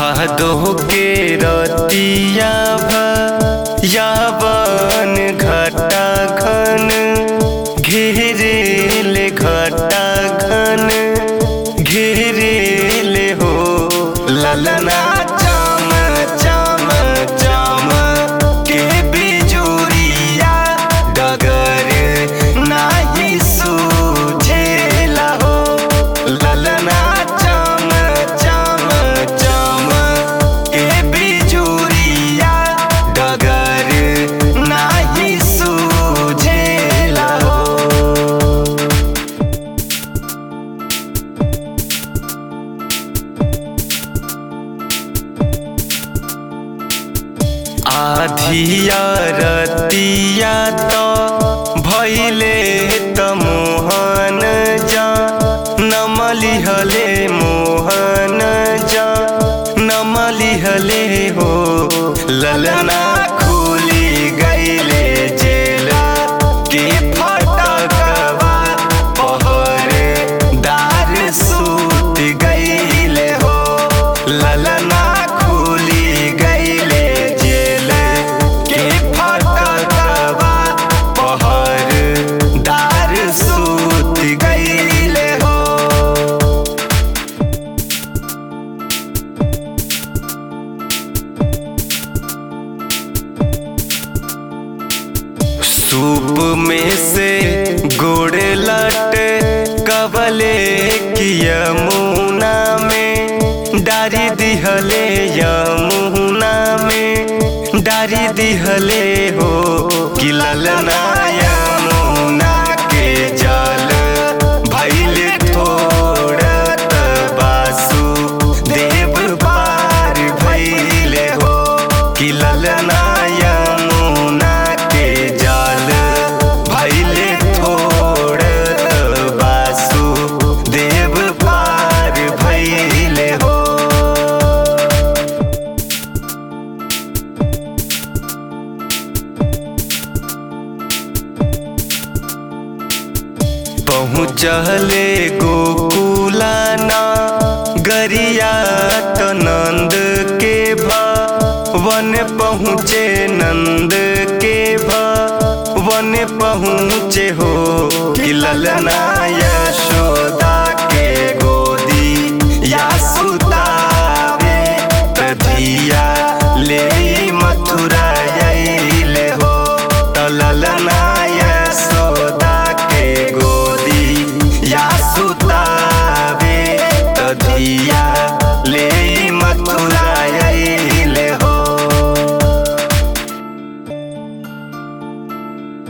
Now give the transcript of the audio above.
भादो के रतिया यावन घटा घन घेरेल घटा घन घेरेल हो ललना चम चम चम के बिजुरिया डगर नाही सूझेला हो ललना चम चम चम के बिजुरिया डगर नाही सूझेला हो आधिया रतिया तो भैले त मोहन जा नमलिहले मोहन जा नमलिहले हो ललना खुली गईले जेला के फटकवा पहर दार सूत गईले हो ललना खुली गईले जेल के फटकवा पहर दार सूत गईले हो सूप में से गोड़ लट कबले की यमुना में डारी दिहले यमुना में डारी दिहले हो कि ललना यमुना के जल भैले थोड़त बासु देव पार भैले हो कि ललना यमुना के जल भैले थोड़त बासु देव पार भैले हो पहुँचले गोकुलाना गरिया त नंद के वन पहुँचे नंद के वन पहुँचे हो कि ललनाया